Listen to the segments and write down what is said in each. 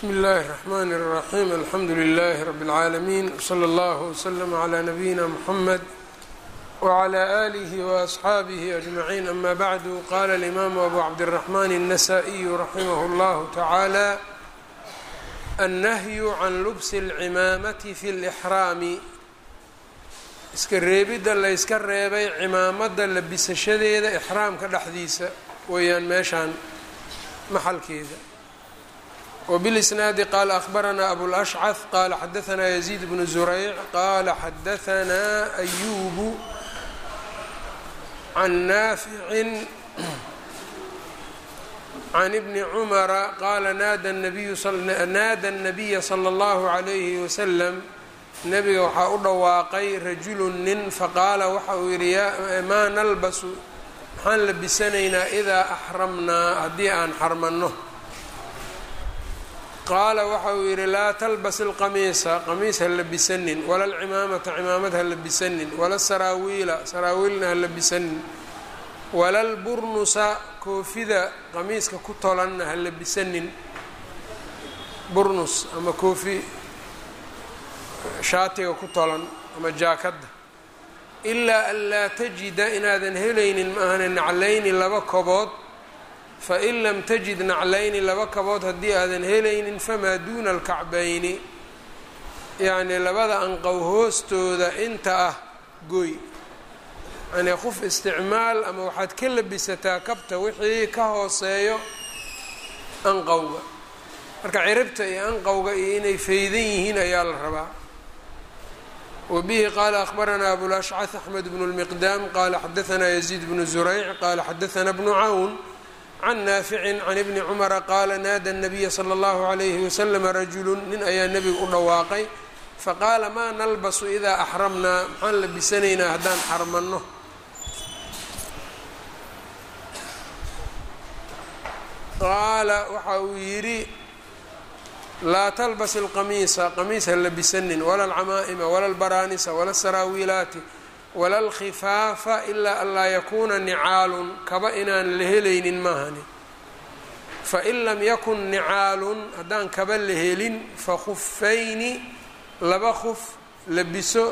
bsmi اllahi الرحmn الرaxيm alxamdu لlh rb العaalمين wslى اllه وslm عlى nabiyina mxamed wعlى آlih وأصxaabih أجmaعين ama bعdu qala الإmam abu cabdالرaحman النasائي raximh اllah taعalى الnahyu can lubsi اlcimaamati fi اlإxraami iska reebidda layska reebay cimaamada labisashadeeda ixraamka dhexdiisa weeyaan meeshaan maxalkeeda wbilisnaadi qaala ahbaranaa abulashcad qaala xadaanaa yaziid bnu zurayc qaala xadaanaa ayubu can naaficin can ibni cumara qaala naada nabiya sala اllahu calayhi wasalam nabiga waxaa u dhawaaqay rajulu nin faqaala waxa uu yidhi maa nalbasu maxaan labisanaynaa idaa axramnaa haddii aan xarmanno qaala waxa uu yidhi laa talbas ilqamiisa qamiis ha labisanin wala alcimaamata cimaamad ha labisanin wala saraawiila saraawiilna ha labisanin wala lburnusa koofida qamiiska ku tolanna ha labisanin burnus ama koofi shaatiga ku tolan ama jaakadda ilaa an laa tajida inaadan helaynin maahane naclayni laba kobood fain lam tajid naclayni laba kabood haddii aadan helaynin famaa duuna alkacbayni yacnii labada anqow hoostooda inta ah goy yacnii qof isticmaal ama waxaad ka labisataa kabta wixii ka hooseeyo anqowga marka ciribta iyo anqowga iyo inay faydan yihiin ayaa la rabaa wbihi qaala ahbaranaa abulashcad axmed bnu lmiqdaam qaala xadaanaa yaziid bnu zurayc qaala xadaanaa bnu cawn can naaficin can ibni cumara qaala naada nabiya sala allahu alayhi waslama rajulu nin ayaa nebiga u dhawaaqay faqaala maa nalbasu idaa axramnaa maxaan labisanaynaa haddaan xarmanno qaala waxa uu yidhi laa talbas ilqamiisa qamiis ha labisanin wala alcamaa'ima wala albaraanisa wala saraawiilaati wala alkhifaafa ilaa an laa yakuuna nicaalun kaba inaan la helaynin maahani fain lam yakun nicaalun haddaan kaba la helin fa khufayni laba khuf labiso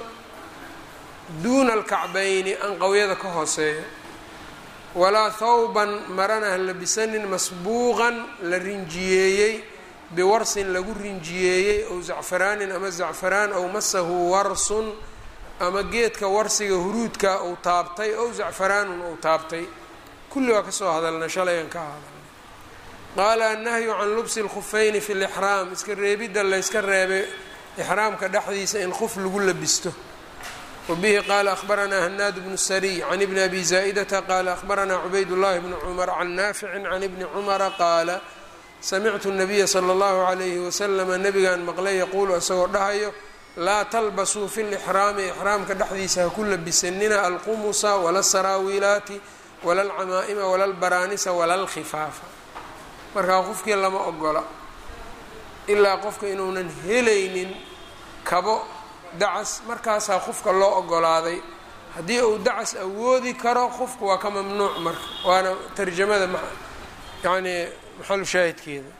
duuna alkacbayni anqowyada ka hooseeya walaa thawban marana ha labisanin masbuuqan la rinjiyeeyey biwarsin lagu rinjiyeeyey ow zacfaraanin ama zacfaraan ow masahu warsun ama geedka warsiga huruudka uu taabtay ow zacfaraanun uu taabtay kulli waa kasoo hadalna shalayaan ka hadalnay qaala annahyu can lubsi lkhufayni fi lixraam iska reebidda layska reebay ixraamka dhexdiisa in khuf lagu labisto wabihi qaala ahbaranaa hanaad bnu sariy can ibni abi zaa'idata qaala ahbaranaa cubayd llahi bni cumar can naaficin can ibni cumara qaala samictu nabiya sala allahu calayhi wasalama nabigaan maqlay yaquulu isagoo dhahayo laa talbasuu fi lixraami ixraamka dhexdiisa ha ku labisanina alqumusa wala saraawiilaati wala alcamaa'ima wala albaraanisa wala alkhifaafa markaa qofkii lama ogola ilaa qofka inuunan helaynin kabo dacas markaasaa qofka loo ogolaaday haddii uu dacas awoodi karo qofku waa ka mamnuuc marka waana tarjamada yacnii maxalu shaahidkeeda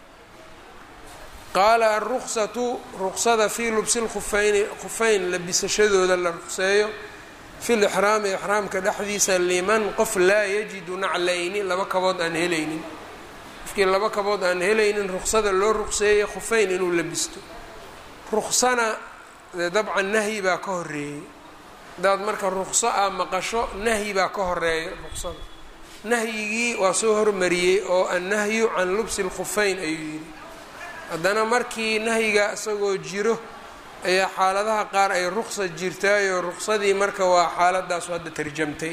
qaala alruksatu ruksada fii lubsi lkhufayni khufayn labisashadooda la ruqseeyo fi lixraami ixraamka dhexdiisa liman qof laa yajidu naclayni laba kabood aan helaynin qofkii laba kabood aan helaynin ruksada loo ruqseeyay khufayn inuu labisto ruksana dee dabcan nahyi baa ka horeeyey hadaad marka rukso a maqasho nahyi baa ka horeeya ruksada nahyigii waa soo hormariyey oo annahyu can lubsi lkhufayn ayuu yidhi haddana markii nahyiga isagoo jiro ayaa xaaladaha qaar ay ruqsa jirtaayoo ruqsadii marka waa xaaladaasu hadda tarjamtay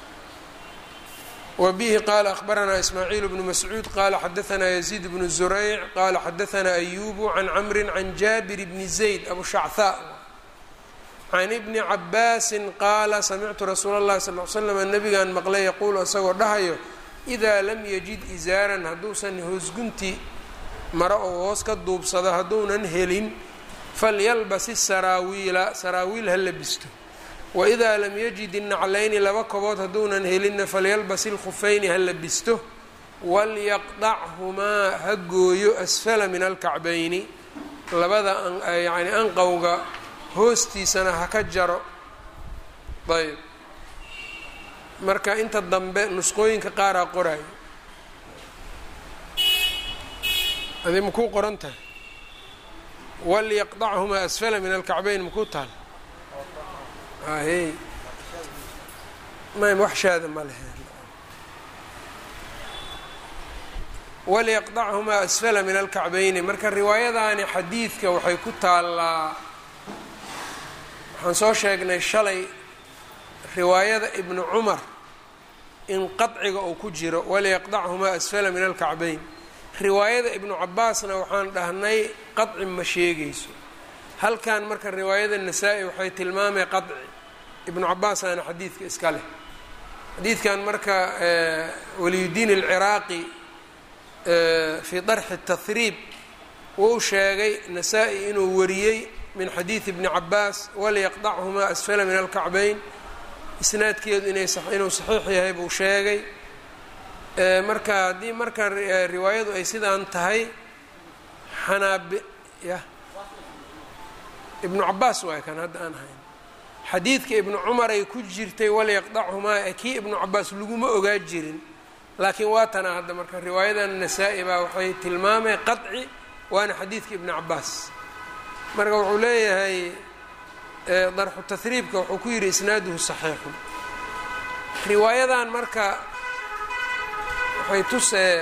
wa bihi qaala ahbaranaa ismaaciil bnu mascuud qaala xadaanaa yaziid bnu zurayc qaala xadaanaa ayubu can camrin can jaabir bni zayd abu shachaa can ibni cabaasin qaala samictu rasuula اllahi sal l slam nabigaan maqlay yaquulu isagoo dhahayo idaa lam yajid isaaran hadduusan hoosgunti maro oo hoos ka duubsado hadduunan helin falyalbas isaraawiila saraawiil ha labisto waidaa lam yajid innaclayni laba kobood hadduunan helinna falyalbas ilkhufayni ha labisto walyaqdachumaa ha gooyo asfala min alkacbayni labada yani anqowga hoostiisana ha ka jaro ayb marka inta dambe nusqooyinka qaaraa qoraayo adi makuu qoran tahay walyaqdachumaa asfala min alkacbayn makuu taal ahey may waxshaada ma lehe walyaqdachumaa asfala min alkacbayni marka riwaayadaani xadiidka waxay ku taallaa waxaan soo sheegnay shalay riwaayada ibnu cumar in qadciga uu ku jiro walyaqdachumaa asfala min alkacbayn riwaayada ibnu cabaasna waxaan dhahnay qadci ma sheegayso halkan marka riwaayada nasaa-i waxay tilmaamay qadci ibnu cabaasaana xadiidka iska leh xadiidkan marka waliyudiin alciraaqi fii darxi tahriib wuu sheegay nasaa-i inuu wariyey min xadiidi bni cabaas walyaqdachumaa asfala min alkacbayn isnaadkeedu inay inuu saxiix yahay buu sheegay marka haddii marka riwaayadu ay sidaan tahay xanaabi ya ibnu cabaas waay kan hadda aan hayn xadiidka ibnu cumar ay ku jirtay walyaqdachumaa ee kii ibnu cabaas laguma ogaa jirin laakiin waa tana hadda marka riwaayadan nasaa-i baa waxay tilmaamay qadci waana xadiidka ibnu cabaas marka wuxuu leeyahay darxu tahriibka wuxuu ku yidhi isnaaduhu saxiixun riwaayadan marka waxay tusee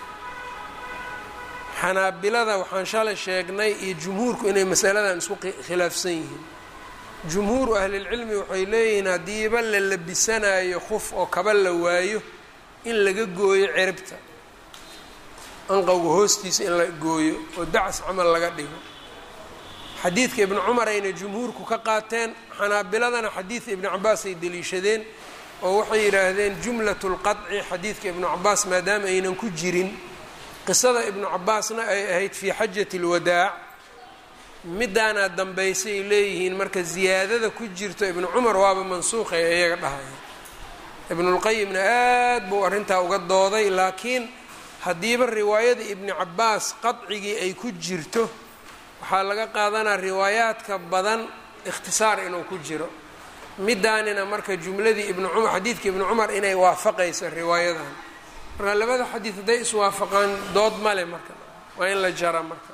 xanaabilada waxaan shalay sheegnay iyo jumhuurku inay masaladan isku khilaafsan yihiin jumhuuru ahlilcilmi waxay leeyihiin haddiiba la labisanayo khuf oo kaba la waayo in laga gooyo ciribta anqowga hoostiisa in la gooyo oo dacas camal laga dhigo xadiidka ibnu cumar ayna jumhuurku ka qaateen xanaabiladana xadiidka ibnu cabaas ay deliishadeen oo waxay yidhaahdeen jumlatu lqadci xadiidka ibnu cabaas maadaama aynan ku jirin qisada ibnu cabaasna ay ahayd fii xajati lwadaac midaanaa dambaysay leeyihiin marka ziyaadada ku jirto ibnu cumar waaba mansuuqay iyaga dhahaya ibnulqayimna aad buu arrintaa uga dooday laakiin haddiiba riwaayada ibni cabaas qadcigii ay ku jirto waxaa laga qaadanaa riwaayaadka badan ikhtisaar inuu ku jiro midaanina marka jumladii ibnu cumar xadiidka ibnu cumar inay waafaqayso riwaayadan marka labada xadiid hadday iswaafaqaan dood male marka waa in la jara marka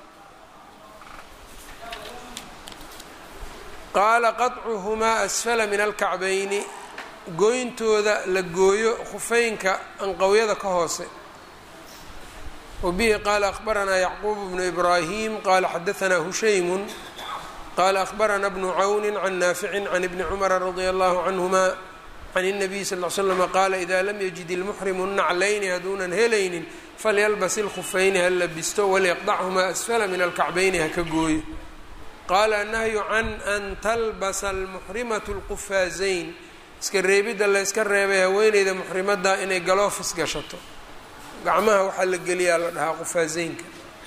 qaala qaطcuhumaa asfala min alkacbayni gooyntooda la gooyo khufeynka anqowyada ka hoose wabihi qaala akhbaranaa yacquub bnu ibraahim qaala xadaanaa hushaymun qaala akhbarana bnu cawni can naaficin can ibni cumara radia allahu canhuma can الnabiy sal l slm qaala ida lam yajid ilmuxrimu naclayni hadduunan helaynin falyalbas ilkhufayni ha labisto walyaqdachumaa asfala min alkacbayni ha ka gooyo qaala annahyu can an talbasa almuxrimatu lqufaazayn iska reebidda la yska reebay haweeneyda muxrimadda inay galoofis gashato gacmaha waxaa la geliyaa la dhahaa qufaazeynka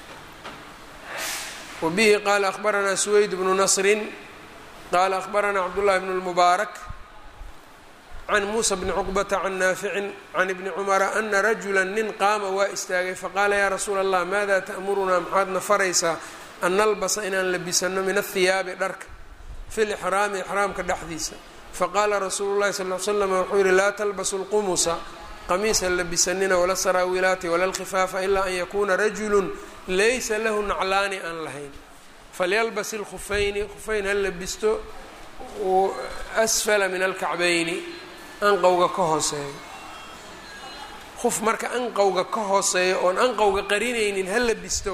wa bihi qaala akhbaranaa suweyd bnu nasrin qaala akhbaranaa cabdullahi bnu lmubaarak can muusa bni cuqbata can naaficin can ibni cumara ana rajula nin qaama waa istaagay faqaala yaa rasuula allah maada ta'murunaa maxaadna faraysaa an nalbasa inaan labisano min athiyaabi dharka fi lixraami ixraamka dhexdiisa faqaala rasuulu llahi sal l slam wuxuu yihi laa talbasu lqumusa qamiisa labisanina wala saraawilaati wala lkhifaafa ilaa an yakuuna rajulun laysa lahu naclaani aan lahayn falyalbas ilkhufayni khufayn ha labisto asfala min alkacbayni anqowga ka hooseeyo khuf marka anqowga ka hooseeyo oon anqowga qarinaynin ha labisto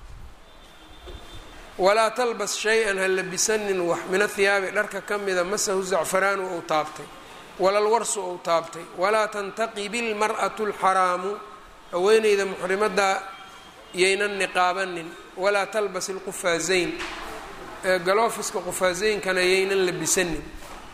walaa talbas shay-an ha labisanin wax min athiyaabi dharka ka mida masahu zacfaraanu ou taabtay walalwarsu ou taabtay walaa tantaqibi ilmar'atu alxaraamu haweeneyda muxrimadda yaynan niqaabanin walaa talbas ilqufaazayn galoofiska qufaazeyinkana yaynan labisanin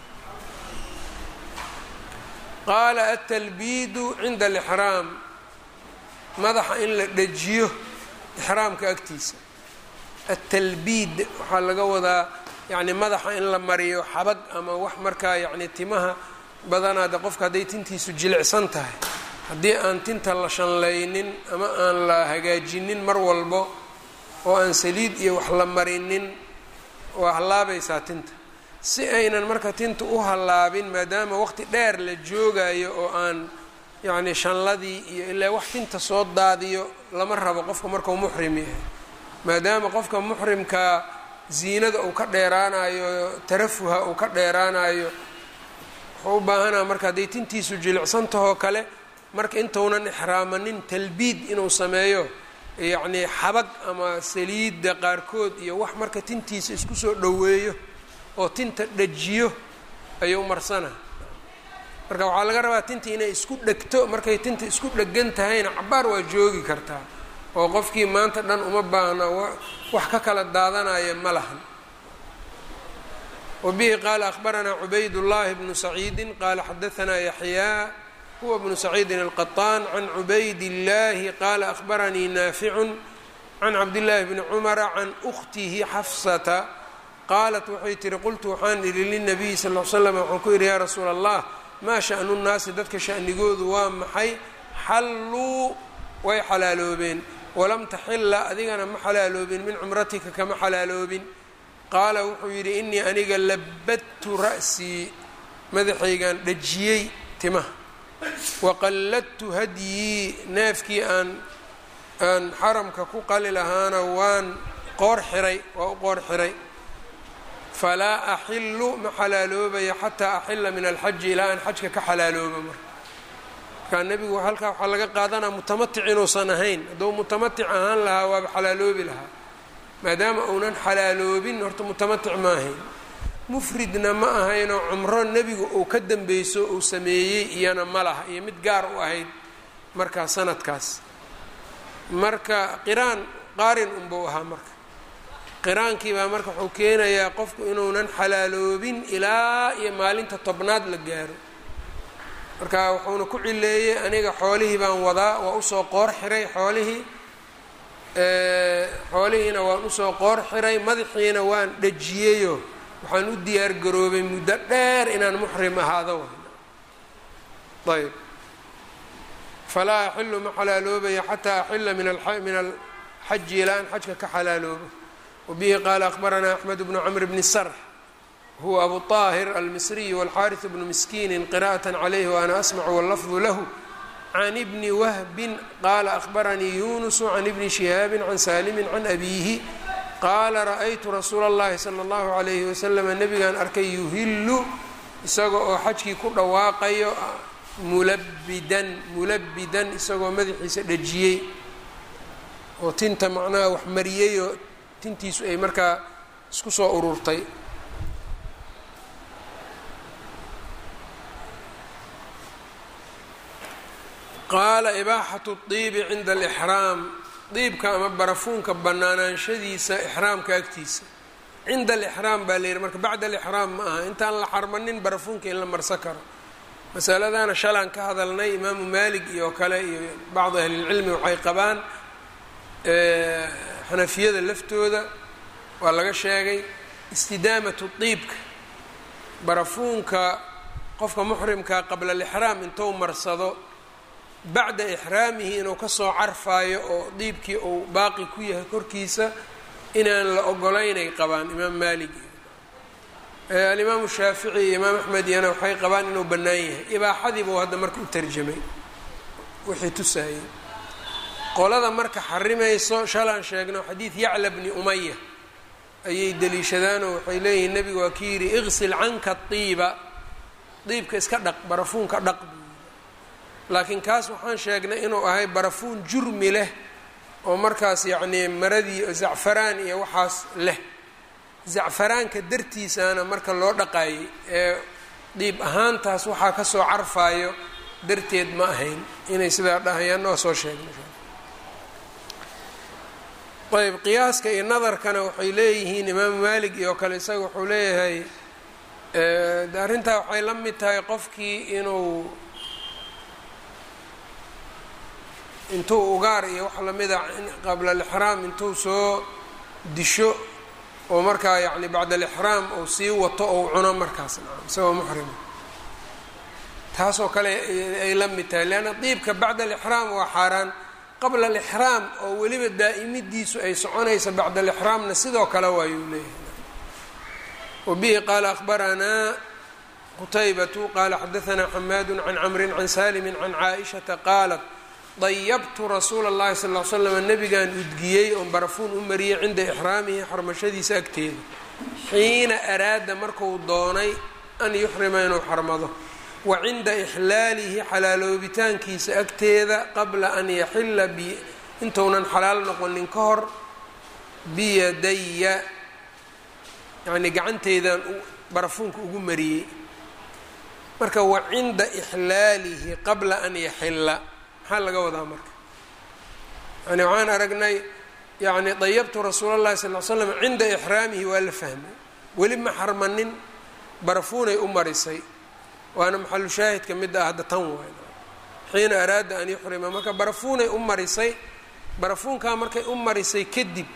qaala atalbiidu cinda alixraam madaxa in la dhejiyo ixraamka agtiisa atalbiid waxaa laga wadaa yacni madaxa in la mariyo xabag ama wax markaa yacni timaha badanaade qofka hadday tintiisu jilicsan tahay haddii aan tinta la shanlaynin ama aan la hagaajinin mar walbo oo aan saliid iyo wax la marinin waa hallaabaysaa tinta si aynan marka tinta u hallaabin maadaama waqti dheer la joogayo oo aan yacni shanladii iyo ilaa wax tinta soo daadiyo lama rabo qofka markau muxrim yahay maadaama qofka muxrimkaa ziinada uu ka dheeraanayo tarafuha uu ka dheeraanayo wuxuu u baahanaa marka hadday tintiisu jilicsantahoo kale marka intaunan ixraamanin talbiid inuu sameeyo yacnii xabag ama saliidda qaarkood iyo wax marka tintiisa isku soo dhoweeyo oo tinta dhajiyo ayuu marsana marka waxaa laga rabaa tinta inay isku dhegto markay tinta isku dhegan tahayna cabaar waa joogi kartaa oo qofkii maanta dhan uma baahna wax ka kala daadanaya ma lahan wa bihi qaala akhbaranaa cubaydullaahi bnu saciidin qaala xadaanaa yaxyaa huwa bnu saciidin alqaطaan can cubaydillaahi qaala akhbaranii naaficun can cabdillaahi bni cumara can ukhtihi xafsata qaalat waxay tihi qultu waxaan idhi linabiyi sal l slam waxaan ku yidhi yaa rasuula allah maa sha'nu nnaasi dadka sha'nigoodu waa maxay xalluu way xalaaloobeen walam taxilla adigana ma xalaaloobin min cumratika kama xalaaloobin qaala wuxuu yidhi inii aniga labadtu ra'sii madaxaygaan dhajiyey timaha waqalladtu hadyii neefkii aan aan xaramka ku qali lahaana waan qoor xiray waa u qoor xiray falaa axilu ma xalaaloobaya xataa axila min alxaji ilaa aan xajka ka xalaalooba marka markaa nebigu halkaa waxaa laga qaadanaa mutamatic inuusan ahayn hadduu mutamatic ahaan lahaa waaba xalaaloobi lahaa maadaama uunan xalaaloobin horta mutamatic ma ahayn mufridna ma ahaynoo cumro nebigu uu ka dambeyso uu sameeyey iyana ma laha iyo mid gaar u ahayd markaa sanadkaas marka qiraan qaarin unbuu ahaa marka qiraankii baa marka wuxuu keenayaa qofku inuunan xalaaloobin ilaa iyo maalinta tobnaad la gaaro marka wuxuuna ku cileeyey aniga xoolihii baan wadaa waa usoo qoor xiray xoolihii xoolihiina waan usoo qoor xiray madaxiina waan dhajiyeyo waxaan u diyaar garoobay muddo dheer inaan muxrim ahaado ayb falaa axilu ma xalaaloobaya xataa axila min alxaji ilaa an xajka ka xalaaloobo wabihi qaala akhbaranaa axmed bnu camr bni sarx huwa abu طaahir almisriy wاlxariث bnu miskiini qira'aة عalayh waana asmcu wاllafظu lahu can bni wahbin qaala akhbaranii yunusu can ibni shihaabi can saalimi can abiihi qaala ra'aytu rasuula اllahi salى اllahu عalayhi waslama nebigaan arkay yuhilu isaga oo xajkii ku dhawaaqayo mulabidan mulabidan isagoo madaxiisa dhajiyey oo tinta macnaha wax mariyeyoo tintiisu ay markaa isku soo ururtay qaala ibaaxatu diibi cinda alixraam diibka ama barafuunka bannaanaanshadiisa ixraamka agtiisa cinda alixraam baa la yidhi marka bacda alixraam ma aha intaan la xarmanin barafuunka in la marsan karo masaladana shalaan ka hadalnay imaamu maalik iyo kale iyo bacdi ahlilcilmi waxay qabaan xanafiyada laftooda waa laga sheegay istidaamatu diibka barafuunka qofka muxrimkaa qabla alixraam intuu marsado bacda ixraamihi inuu kasoo carfaayo oo diibkii uu baaqi ku yahay korkiisa inaan la ogolaynay qabaan imaam maalik alimaamu shaafici iyo imaam axmed iyana waxay qabaan inuu bannaan yahay ibaaxadiibuu hadda marka u tarjamay wixii tusaayey qolada marka xarimayso shalaan sheegno xadiid yacla bni umaya ayay deliishadaanoo waxay leeyihiin nebigu waa ki yidhi iqsil canka diiba diibka iska dhaq barafuunka dhaq buu yidhi laakiin kaas waxaan sheegnay inuu ahay barafuun jurmi leh oo markaas yacnii maradii zacfaraan iyo waxaas leh zacfaraanka dartiisaana marka loo dhaqaayay ee diib ahaantaas waxaa kasoo carfaayo darteed ma ahayn inay sidaa dhahayaanna waa soo sheegnay ayb qiyaaska iyo nadarkana waxay leeyihiin imaamu maalik iyo kale isaga wuxuu leeyahay arrintaa waxay la mid tahay qofkii inuu intuu ugaar iyo wax lamida qabla alixraam intuu soo disho oo markaa yacni bacda alixraam uu sii wato ou cuno markaas isagoo muxrima taasoo kale ay la mid tahay leanna diibka bacda alixraam waa xaaraan qabla alixraam oo weliba daa'imidiisu ay soconaysa bacda alixraamna sidoo kale waayuu leeyahay wabihi qaala akhbaranaa qutaybatu qaala xadaanaa xamaadu can camrin can saalimi can caaishata qaalat dayabtu rasuula اllahi sal l slam nabigaan udgiyey oon barafuun u mariyey cinda ixraamihi xarmashadiisa agteeda xiina araada marku doonay an yuxrima inuu xarmado wa cinda ixlaalihi xalaaloobitaankiisa agteeda qabla an yaxila intuunan xalaal noqonin ka hor biyadaya yacnii gacanteydaan barafuunka ugu mariyey marka wa cinda ixlaalihi qabla an yaxila maxaa laga wadaa marka yani waxaan aragnay yani dayabtu rasuula llahi sal l slam cinda ixraamihi waa la fahmay weli ma xarmanin barafuunay u marisay waana maxalu shaahidka midda ah hadda tan waay xiina araada an yuxrima marka barafuunay u marisay barafuunkaa markay u marisay kadib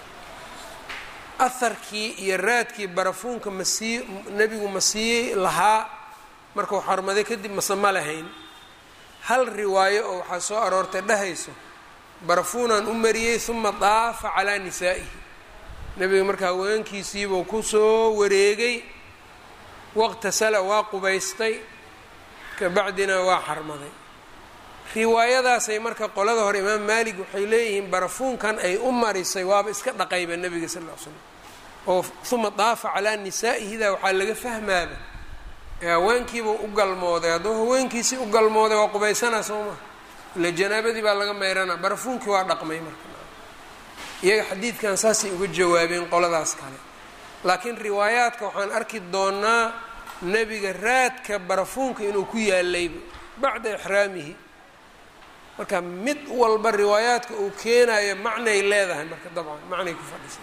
aharkii iyo raadkii barafuunka masii nebigu ma sii lahaa markuu xarmaday kadib mase ma lahayn hal riwaayo oo waxaa soo aroortay dhahayso barafuunaan u mariyey uma daafa calaa nisaa'ihi nebiga marka haweenkiisiibuu kusoo wareegay waqtasala waa qubaystay kabacdina waa xarmaday riwaayadaasay marka qolada hore imaam maalik waxay leeyihiin barafuunkan ay u marisay waaba iska dhaqayba nebiga sal ll ly slam oo uma daafa calaa nisaa'ihidaa waxaa laga fahmaaba ee haweenkiibuu u galmooday hadduu haweenkiisii u galmooday waa qubaysanaa soo maa ila janaabadii baa laga mayranaa barafuunkii waa dhaqmay marka iyaga xadiidkan saasay uga jawaabeen qoladaas kale laakiin riwaayaadka waxaan arki doonaa nebiga raadka barafuunka inuu ku yaalayba bacda ixraamihi marka mid walba riwaayaadka uu keenayo macnay leedahay marka dabcan macnay ku fadhisa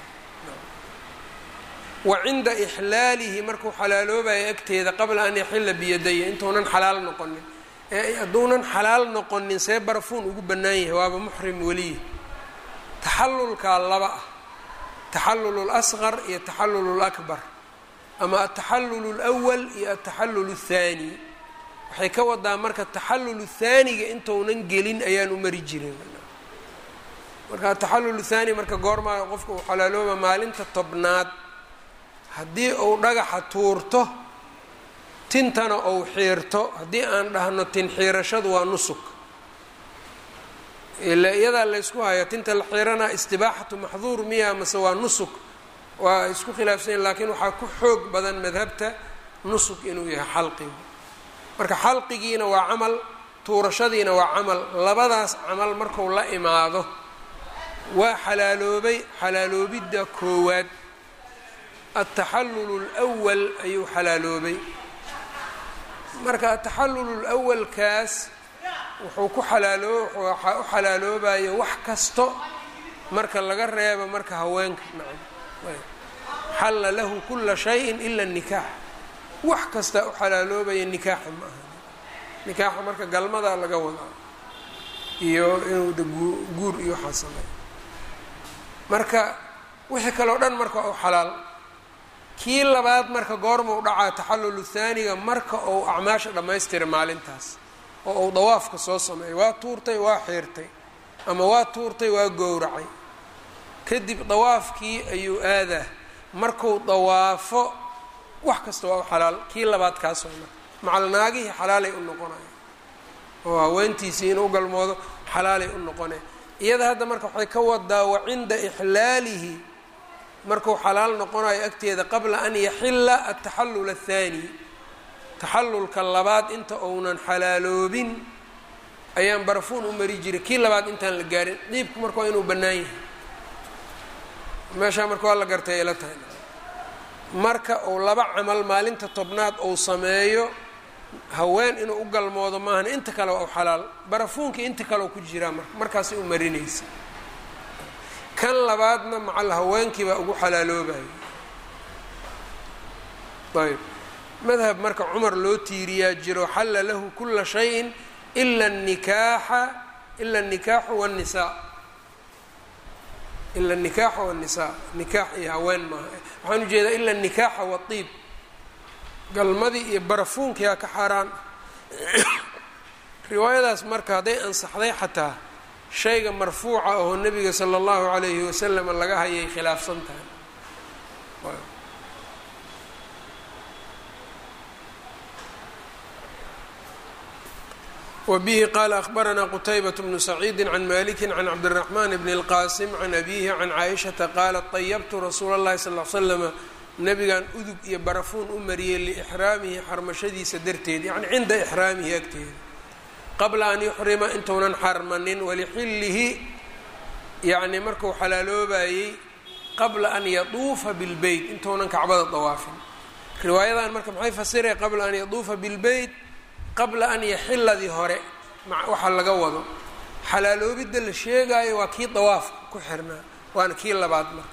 wa cinda ixlaalihi markuu xalaaloobayo agteeda qabla an yaxila biyadaya intuunan xalaal noqonin ee hadduunan xalaal noqonin see barafuun ugu bannaan yahay waaba muxrim weliya taxallulkaa laba ah taxallulu lasqar iyo taxallulu lakbar ama altaxallulu lwal iyo altaxallulu athaani waxay ka wadaa marka taxallulu thaaniga intuunan gelin ayaan u mari jirin marka ataxallulu thaani marka goormaa qofka uu xalaalooba maalinta tobnaad haddii uu dhagaxa tuurto tintana ou xiirto haddii aan dhahno tin xiirashadu waa nusuk ila iyadaa laysku hayo tinta la xiiranaa istibaaxatu maxduur miya mase waa nusuk waa isku khilaafsanyahin laakiin waxaa ku xoog badan madhabta nusuk inuu yahay xalqigu marka xalqigiina waa camal tuurashadiina waa camal labadaas camal marku la imaado waa xalaaloobay xalaaloobidda koowaad altaxallulu lwal ayuu xalaaloobay marka ataxallulu lwalkaas wuxuu ku xalaaloo waxaa u xalaaloobayo wax kasto marka laga reebo marka haweenka nacam xalla lahu kula shayin ila nikaax wax kasta u xalaaloobaya nikaaxa ma aha nikaaxa marka galmadaa laga wadaa iyo inuu da guur iyo waxaa sameeyo marka wixii kaleo dhan marka u xalaal kii labaad marka goorma u dhacaa taxallulu thaaniga marka uu acmaasha dhammaystira maalintaas oo uu dawaafka soo sameeyo waa tuurtay waa xiirtay ama waa tuurtay waa gowracay kadib dawaafkii ayuu aadaa markuu dawaafo wax kasta waa u xalaal kii labaad kaasoo marka macalnaagihii xalaalay u noqonaya oo haweentiisii inuu galmoodo xalaalay u noqonaya iyada hadda marka waxay ka wadaa wa cinda ixlaalihi markuu xalaal noqonayo agteeda qabla an yaxila altaxallul athaani taxallulka labaad inta uunan xalaaloobin ayaan barafuun u mari jiray kii labaad intaan la gaarin diibku marka waa inuu bannaan yahay meeshaa marka waa la gartay ila tahay marka uu laba camal maalinta tobnaad uu sameeyo haween inuu u galmoodo maahan inta kale waa u xalaal barafuunkii inta kale ku jiraa marka markaasay u marinaysa kan labaadna macal haweenkii baa ugu xalaaloobayo ayb madhab marka cumar loo tiiriyaa jiro xalla lahu kula shayin ila nikaaxa ila anikaaxu wاnnisaa ila anikaaxa wاnnisaa nikaax iyo haween maaha waxaan ujeedaa ila anikaaxa waطiib galmadii iyo barafuunkiyaa ka xaaraan riwaayadaas marka hadday ansaxday xataa shayga marfuuca oo nebiga sala allahu calayhi wasalam laga hayay khilaafsan tahay wbihi qala akhbaranaa qutaybaة bnu saciidi can maliki can cabdالraxman bn اlqasim can abihi can caaishaةa qaalat طayabtu rasuula اllahi sal ly slama nabigan udug iyo barafuun u mariyey liixraamihi xarmashadiisa darteed yani cinda ixraamihi agteeda qabla an yuxrima intuunan xarmanin walixillihi yani marku xalaaloobayey qabla an yaduufa bilbeyt intuunan kacbada dawaafin riwaayadan marka maxay fasiraya qabla an yaduufa bilbeyt qabla an yaxiladii hore waxaa laga wado xalaaloobidda la sheegaayo waa kii dawaafka ku xirnaa waana kii labaad marka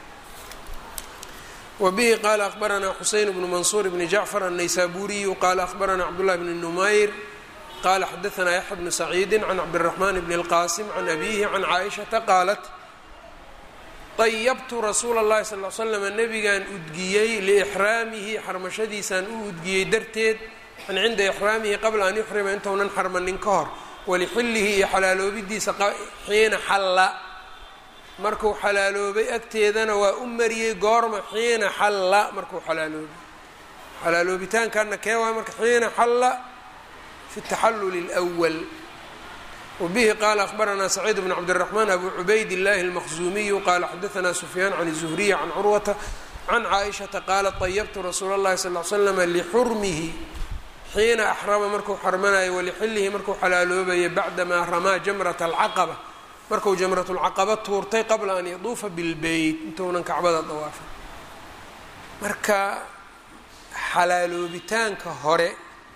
wbihi qala akhbaranaa xuseyn bnu mansuur bni jacfar annaysaburiyu qala akhbaranaa cabdullahi bni numayr qala xadaanaa yaxya bnu saciidi can cabdiraxman bni اlqasim can abihi can caaishata qaalat ayabtu rasuula اllahi sal l slam nabigan udgiyey liixraamihi xarmashadiisaan u udgiyey darteed an cinda ixraamihi qabla an yuxrima intuunan xarmanin ka hor walixillihi iyo xalaaloobidiisa xiina xalla markuu xalaaloobay agteedana waa u mariyey goorma xiina xalla markuu xalaaloobay xalaaloobitaankanna kee waay marka xiina xalla fi taxalluli اlأwal wbihi qala akhbaranaa saciid bn cabdالraxmaan abu cubayd اllahi اlmaqzuumiyu qala xadaanaa sufyaan can الzuhriya can curwata can caaishaةa qaalat طayabtu rasuula اllahi sal ly slama lixurmihi xiina axrama markuu xarmanayo walixillihi markuu xalaaloobayo bacdamaa ramaa jamrat alcaqaba markuu jamratulcaqaba tuurtay qabla an yaduufa bilbeyt intuunan kacbada dawaafin marka xalaaloobitaanka hore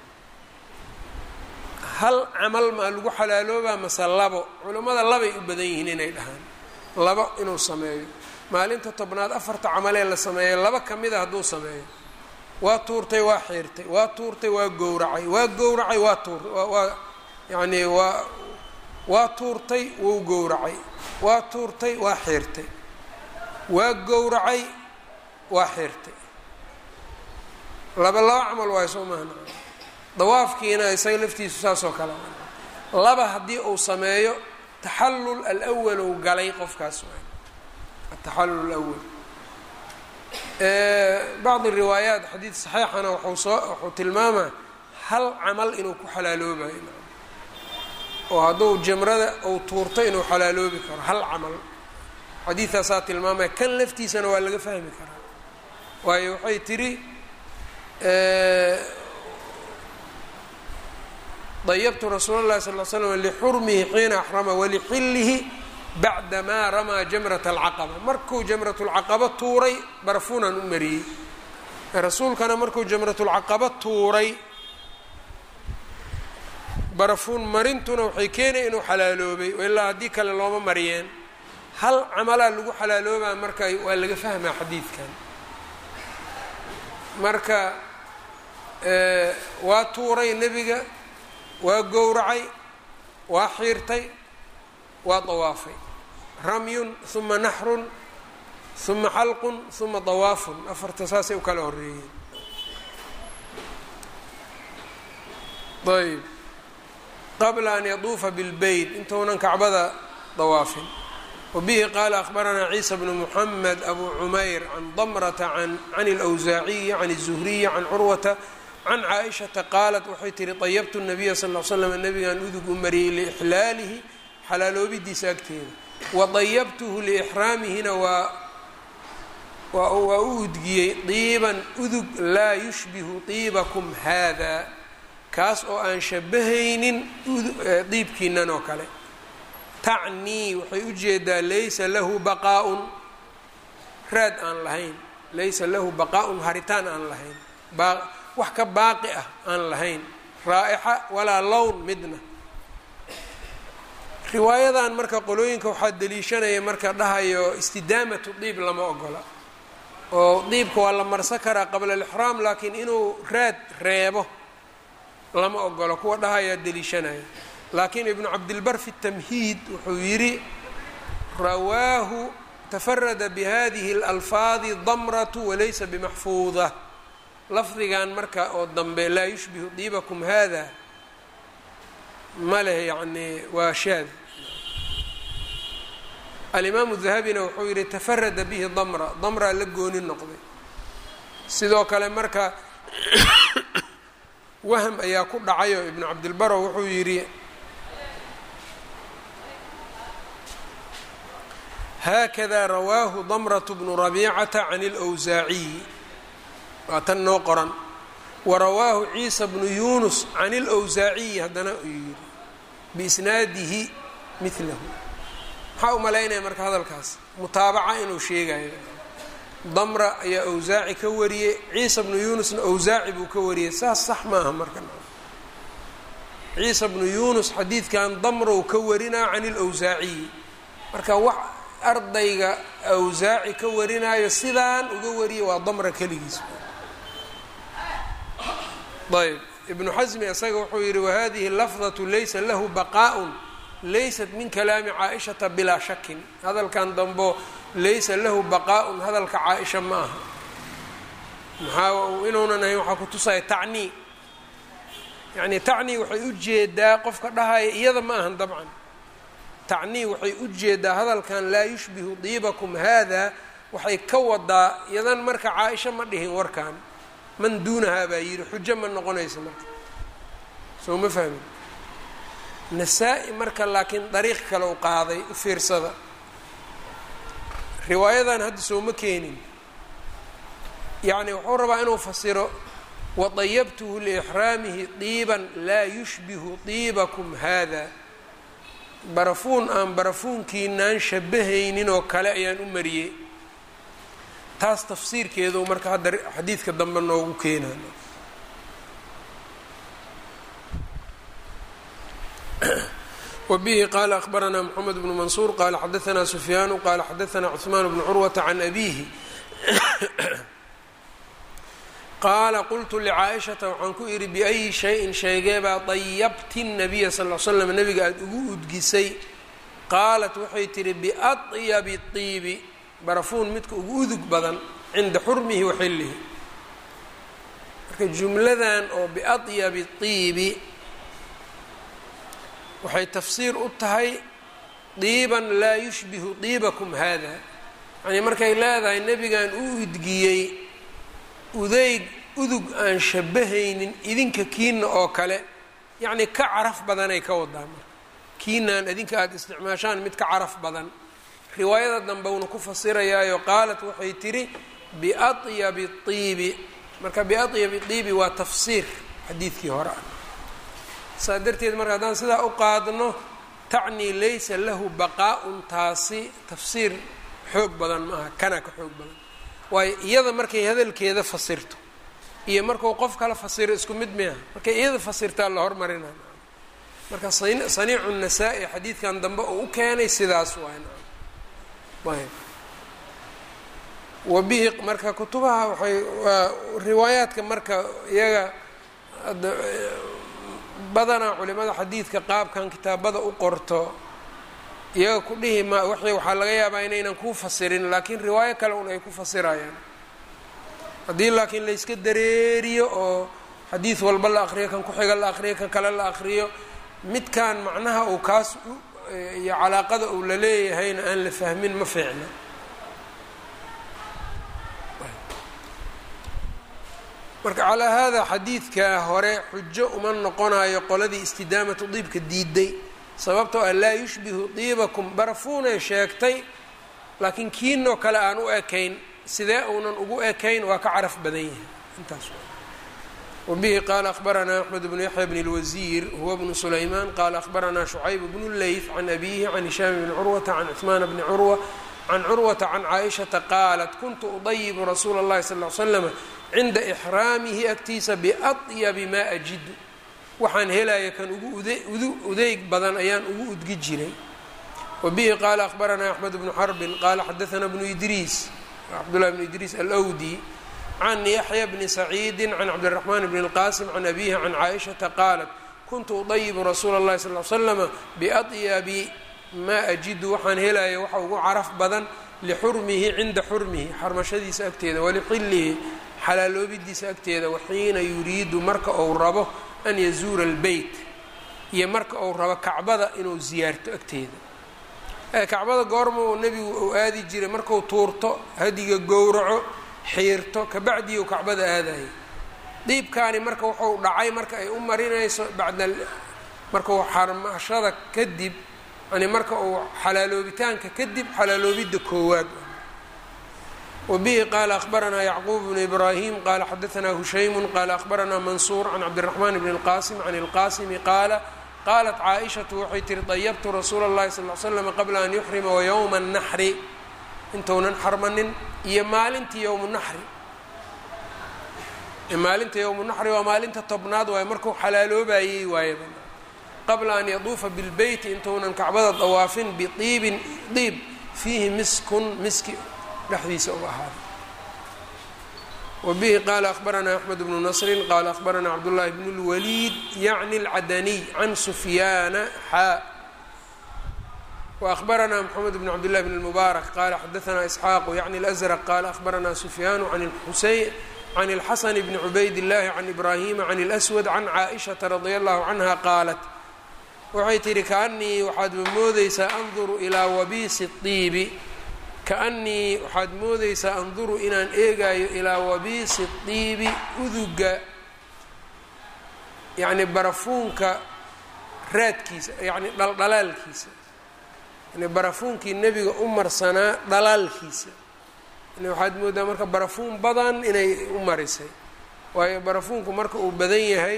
hal camal maa lagu xalaaloobaa mase labo culammada labay u badan yihiin inay dhahaan labo inuu sameeyo maalinta tobnaad afarta camalee la sameeyo laba ka mid a hadduu sameeyo waa tuurtay waa xiirtay waa tuurtay waa gowracay waa gowracay waa tuur waa yacnii waa waa tuurtay wou gowracay waa tuurtay waa xiirtay waa gowracay waa xiirtay laba laba camal waayo soo mahna dawaafkiina isaga laftiisu saasoo kale laba haddii uu sameeyo taxallul alawal ou galay qofkaas waay ataxallul alawal bacdi riwaayaat xadiid saxiixana waxuu soo wuxuu tilmaamaa hal camal inuu ku xalaaloobayo oo hadduu jamrada uu tuurto inuu xalaaloobi karo hal camal xadiidtaasaa tilmaamaya kan laftiisana waa laga fahmi karaa waayo waxay tidhi dayabtu rasuula اllahi sal l slam lixurmihi xiina axrama walixillihi bacdamaa ramaa jamrat alcaqaba markuu jamratulcaqaba tuuray barafuunan u mariyey rasuulkana markuu jamratulcaqaba tuuray barafuun marintuna waxay keenaya inuu xalaaloobay ilaa haddii kale looma mariyeen hal camalaa lagu xalaaloobaa marka waa laga fahmaa xadiidkan marka waa tuuray nebiga waa gowracay waa xiirtay waa dawaafay ramyun uma naxrun uma xalqun uma dawaafun afarta saasay u kala horeeyeen ayb qabla an yaduufa bilbeyt intuunan kacbada dawaafin wabihi qaala akhbaranaa ciisa bnu muxamed abu cumayr can damrata can اlwsaaciyi can الzuhriyi can curwata can caaishata qaalat waxay tihi طayabtu الnabiya sal l slam nabigan udug u mariyey liixlaalihi xalaaloobidiisa agteeda wadayabtuhu liixraamihina waa waa u udgiyey diiban udug laa yushbihu diibakum hada kaas oo aan shabahaynin diibkiinan oo kale tacnii waxay u jeedaa laysa lahu baqaaun raad aan lahayn laysa lahu baqaaun haritaan aan lahayn wax ka baaqi ah aan lahayn raa'ixa walaa lown midna riwaayadan marka qolooyinka waxaa deliishanaya marka dhahayo istidaamatu diib lama ogola oo diibka waa la marsan karaa qabla alixraam laakiin inuu raad reebo lama ogolo kuwa dhahayaa deliishanaya laakiin ibnu cabdilbar fi tamhiid wuxuu yidhi rawaahu tafarada bihadihi اlalfaadi damratu walaysa bimaxfuuda lafdigan marka oo dambe laa yushbihu diibakum hada ma leh yacni waa shaad alimaamu dahabina wuxuu yidhi tafarada bihi damra damraa la gooni noqday sidoo kale marka wahm ayaa ku dhacayo ibnu cabdilbaro wuxuu yidhi haakada rawaahu damrat bnu rabiicata can اlwsaaciyi waa tan noo qoran warawaahu ciisa bnu yunus can اlwsaaciyi haddana uu yidhi biisnaadihi milahu maxaa u malaynaya marka hadalkaas mutaabaca inuu sheegayo damra ayaa awsaaci ka wariyey ciisa bnu yunusna awsaaci buu ka wariyey saas sax maaha marka ciisa bnu yunus xadiidkan damrow ka warinaa can ilawsaaciyi marka wax ardayga awsaaci ka warinayo sidaan uga wariyay waa damra keligiis ayb ibnu xasmi isaga wuxuu yihi wahadihi lafdatu laysa lahu baqaaء laysat min kalaami caaishata bilaa shakin hadalkan dambo laysa lahu baqaaءun hadalka caaisha ma aha maxaa inuunan ahayn waxaa ku tusaya tacnii yacni tacnii waxay u jeedaa qofka dhahaya iyada ma ahan dabcan tacnii waxay u jeedaa hadalkan laa yushbihu diibakum hada waxay ka wadaa iyadan marka caaisha ma dhihin warkan man duunahaa baa yidhi xujo ma noqonaysa marka soo ma fahmin nasaa-i marka laakiin dariiq kale u qaaday u fiirsada riwaayadan hadda sooma keenin yacni wuxuu rabaa inuu fasiro wadayabtuhu liixraamihi diiban laa yushbihu diibakum hada barafuun aan barafuunkiinaan shabahaynin oo kale ayaan u mariyey taas tafsiirkeedu marka hadda xadiidka dambe noogu keenayo wbihi qala akhbaranaa mxamed bnu mansuur qala xadaanaa sufyaanu qala xadaanaa cuثmaan bnu curwata can abihi qaala qultu licaaishata waxaan ku idhi biayi shayin sheegeebaa dayabti nabiya sal l slam nabiga aada ugu udgisay qaalat waxay tihi biadyabi tiibi barafuun midka ugu udug badan cinda xurmihi wa xillihi marka jumladan oo biadyabi tiibi waxay tafsiir u tahay diiban laa yushbihu diibakum hada yacnii markay leedahay nebigan u udgiyey udeyg udug aan shabahaynin idinka kiina oo kale yacnii ka caraf badanay ka wadaa marka kiinaan idinka aada isticmaashaan mid ka caraf badan riwaayada dambe uuna ku fasirayaayo qaalat waxay tidhi biadyabi tiibi marka biadyabi tiibi waa tafsiir xadiidkii hore ah saa darteed marka haddaan sidaa u qaadno tacnii laysa lahu baqaa-un taasi tafsiir xoog badan ma aha kana ka xoog badan waayo iyada markay hadalkeeda fasirto iyo markuu qof kala fasiro isku mid miaha markay iyada fasirtaa la hormarina marka saniicu nasaa-i xadiidkan dambe uu u keenay sidaas waay ayb wabihi marka kutubaha waxay waa riwaayaadka marka iyaga badanaa culimada xadiidka qaabkan kitaabada u qorto iyaga ku dhihi ma w waxaa laga yaabaa inaynan kuu fasirin laakiin riwaayo kale un ay ku fasirayaan haddii laakiin layska dareeriyo oo xadiid walba la aqriyo kan ku-xiga la aqriyo kan kale la aqriyo midkan macnaha uu kaas iyo calaaqada uu la leeyahayna aan la fahmin ma fiicna marka calaa haadaa xadiidka hore xujo uma noqonayo qoladii istidaamatu diibka diiday sababtoo ah laa yushbihu diibakum barafuunay sheegtay laakiin kiinoo kale aan u ekayn sidee uunan ugu ekayn waa ka caraf badan yahay intaas wabihi qaala akhbaranaa axmed bnu yaxya bn اlwasiir huwa bnu sulaymaan qaala akhbaranaa shucayb bnu leyth can abihi can hishaam bni curwata can cuثmaan bni curwa can curwata can caaishata qaalat kuntu udayibu rasuula اllahi sal l slama cinda ixraamihi agtiisa biadyabi maa ajidu waxaan helaya kan ugu udeyg badan ayaan ugu udgi jiray wabihi qaala akhbaranaa axmed bnu xarbin qaala xadaanaa bnu idriis cabdullahi bnu idriis alwdi can yaxya bni saciidi can cabdiraxmaan bni اlqasim can abihi can caaishata qaalat kuntu udayibu rasuula اllahi sal l slama biadyabi maa ajidu waxaan helaya waxa ugu caraf badan lixurmihi cinda xurmihi xarmashadiisa agteeda walixillihi xalaaloobidiisa agteeda waxiina yuriidu marka uu rabo an yazuura albeyt iyo marka uu rabo kacbada inuu ziyaarto agteeda kacbada goorma uu nebigu uu aadi jiray marku tuurto hadiga gowraco xiirto kabacdii uu kacbada aadayay diibkaani marka wuxuu dhacay marka ay u marinayso bacda markau xarmashada kadib yani marka uu xalaaloobitaanka kadib xalaaloobidda koowaad wabihi qaala akhbaranaa yacquub bnu ibraahim qaala xadaanaa hushaymu qaala akhbaranaa mansuur can cabdiraxmaan bni اlqasim can اlqasimi qaala qaalat caaishatu waxay tihi dayabtu rasuula اllahi sal l slam qabla an yuxrima wayowma اnaxri intuunan xarmanin iyo maalintii yowmu naxri maalinta yowmu naxri waa maalinta tobnaad waaye markuu xalaaloobayey waaye qabla an yaduufa bilbeyti intuunan kacbada dawaafin biiibin diib fiihi miskun miski dhexdiisa u ahaaday wabihi qaala akhbaranaa axmed bnu nasrin qaala akhbaranaa cabdullaahi bnu lwaliid yacni alcadaniy can sufyaana xaa waأhbaranaa mxamed bn cabd llahi bn اlmubaarak qaala xadaanaa isxaaqu yacni اlأsraq qaala akhbaranaa sufyaanu can xuseyn can اlxasan bni cubayd اllahi can ibraahima can اlأswad can caaئishaةa radia allahu canha qaalat waxay tihi kaanii waxaad moodeysaa anduru ilaa wabiisi الطiibi kaanii waxaad moodeysaa anduru inaan eegayo ilaa wabiisi الطiibi uduga yani barafuunka raadkiisa yani dhaldhalaalkiisa yani barafuunkii nebiga u marsanaa dhalaalkiisa yani waxaad moodaa marka barafuun badan inay u marisay waayo barafuunku marka uu badan yahay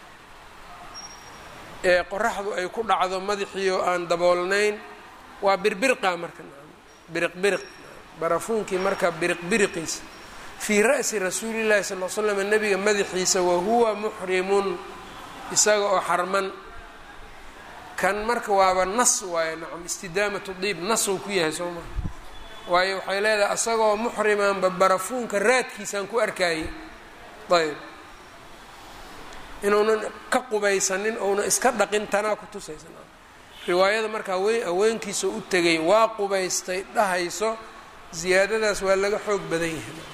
ee qoraxdu ay ku dhacdo madaxiio aan daboolnayn waa birbirqa marka biriq biriq barafuunkii marka biriq biriqiisa fii ra'si rasuulillahi sal l slam nebiga madaxiisa wahuwa muxrimun isaga oo xarman kan marka waaba nas waaye nacam istidaamatu diib nasuu ku yahay soo maa waayo waxay leedahay asagoo muxrimaanba barafuunka raadkiisaan ku arkayay ayb inuunan ka qubaysanin ouna iska dhaqin tanaa ku tusaysa riwaayada marka haween haweenkiisa u tegay waa qubaystay dhahayso ziyaadadaas waa laga xoog badan yahay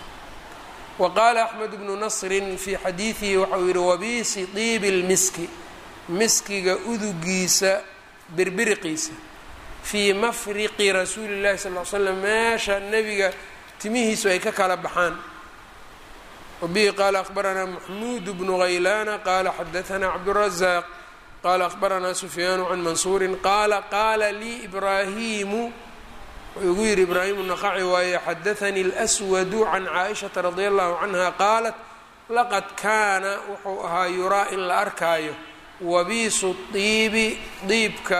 wa qaala axmed bnu nasrin fii xadiidihi waxauu yihi wabiisi diibi lmiski miskiga udugiisa birbiriqiisa fii mafriqi rasuuli llahi sal l slam meesha nebiga timihiisu ay ka kala baxaan wabihi qaala akhbaranaa maxmuud bnu haylaana qaala xadaanaa cabdurazaq qaala akhbaranaa sufyaanu can mansuurin qaala qaala lii ibraahimu wuxuu igu yihi ibraahimu naqaci waaye xadaanii اlswadu can caaishata radia allahu canha qaalat laqad kaana wuxuu ahaa yuraa in la arkaayo wabiisu diibi diibka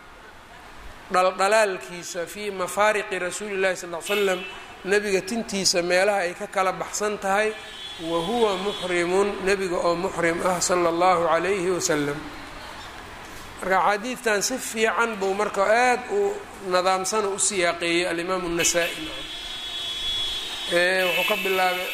dhaldhalaalkiisa fii mafaariqi rasuuli llahi sal l slam nebiga tintiisa meelaha ay ka kala baxsan tahay wa huwa muxrimun nebiga oo muxrim ah sala allahu calayhi wasalam marka axaadiidtan si fiican buu marka aad u nadaamsana u siyaaqeeyey alimaamu الnasaa-i wuxuu ka bilaabay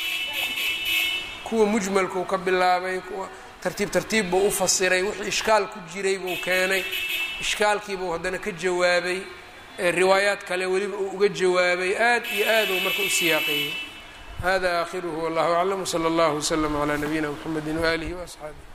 kuwa mujmalkuu ka bilaabay kuwa tartiib tartiib buu u fasiray wixii ishkaal ku jiray buu keenay ishkaalkiibuu haddana ka jawaabay riwaayaad kale weliba uu uga jawaabay aad iyo aad uu marka u siyaaqeeyey hada aakhiruhu wallahu aclam wslى اllah wslm عlى nabiyina mxamedi waalihi وaصxaabih